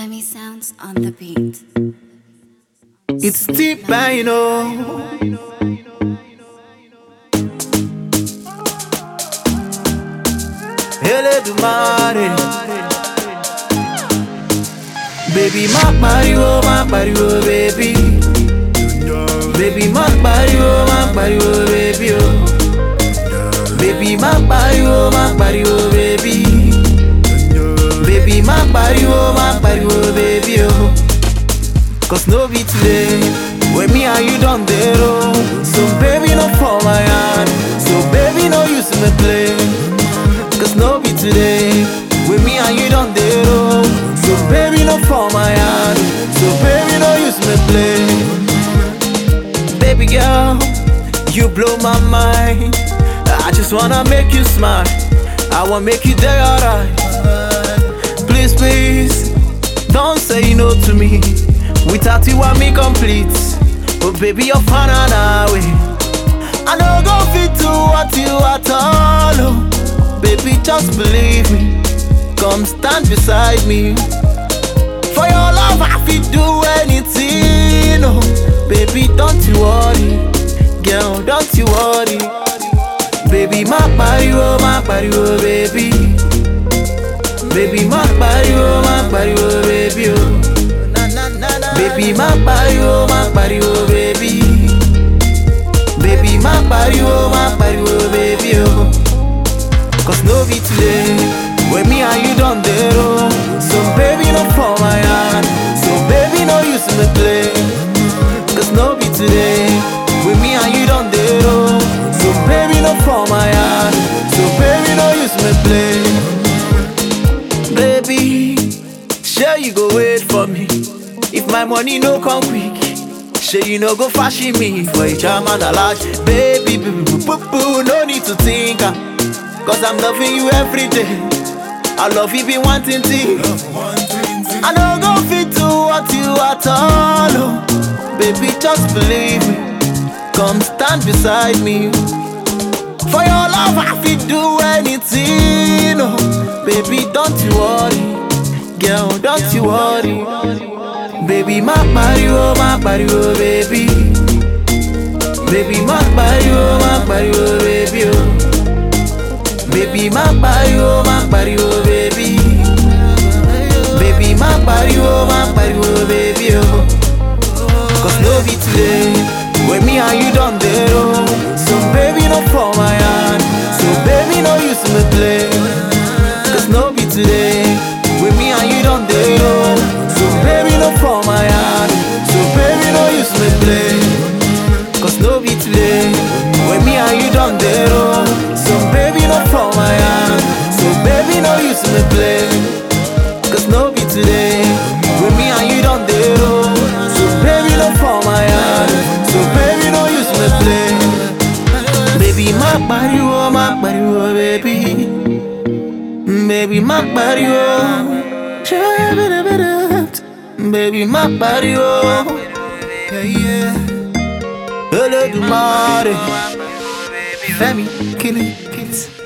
Femi sounds on the beat. It's deep, I know. Elédùmarè. Baby, má pariwo, má pariwo, baby. Baby, má pariwo, má pariwo, baby. Oh. Baby, má pariwo, má pariwo, baby. Baby, má pariwo, má pariwo, baby. Oh. Cause no be today When me and you done the road So baby no fall my hand So baby no use me play Cause no be today When me and you done the road So baby no fall my hand So baby no use me play Baby girl You blow my mind I just wanna make you smile I wanna make you day alright Please please Don't say no to me Without you, I me complete. But baby, you're fun and away. I know go fit to what you at all. oh. Baby, just believe me. Come stand beside me. For your love, I fit do anything. Oh, baby, don't you worry. Girl, don't you worry. Baby, my body, oh, my body, oh, baby. Baby, my body, oh, my body, oh, baby, oh. Baby, má pariwo, má pariwo, baby. Baby, má pariwo, má pariwo, baby, oh. Cause no be today, when me and you done the road. So baby, no fall my hand. So baby, no use me play. Cause no be today, when me and you done the road. So baby, no fall my hand. So baby, no use me play. Baby, sure you go wait for me. If my money no come quick, sure you no go fashion me for a charm and a large. Baby, boo, boo, boo, boo, no need to think. ah. Cause I'm loving you every day. I love you be wanting to. I no go fit to what you at all. oh. Baby, just believe me. Come stand beside me. For your love, I fit do anything. Oh, baby, don't you worry. Girl, don't you worry. Baby, má pariwo, má pariwo, baby. Baby, má pariwo, má pariwo, baby. Oh. Baby, má pariwo, má pariwo, baby. Baby, má pariwo, má pariwo, baby. Oh. Cause no be today When me and you done the road So baby no fall my hand So baby no use me play Cause no be today When me and you done the road So baby no fall my hand So baby no use me play Cause no be today When me and you done the road So baby no fall my hand So baby no use me play Cause no be today When me and you done the road So baby no fall my hand So baby no use me play Baby má pariwo má pariwo baby Baby má pariwo Baby má pariwo Yeah yeah Olódùmarè Fẹ́mi kill it kill it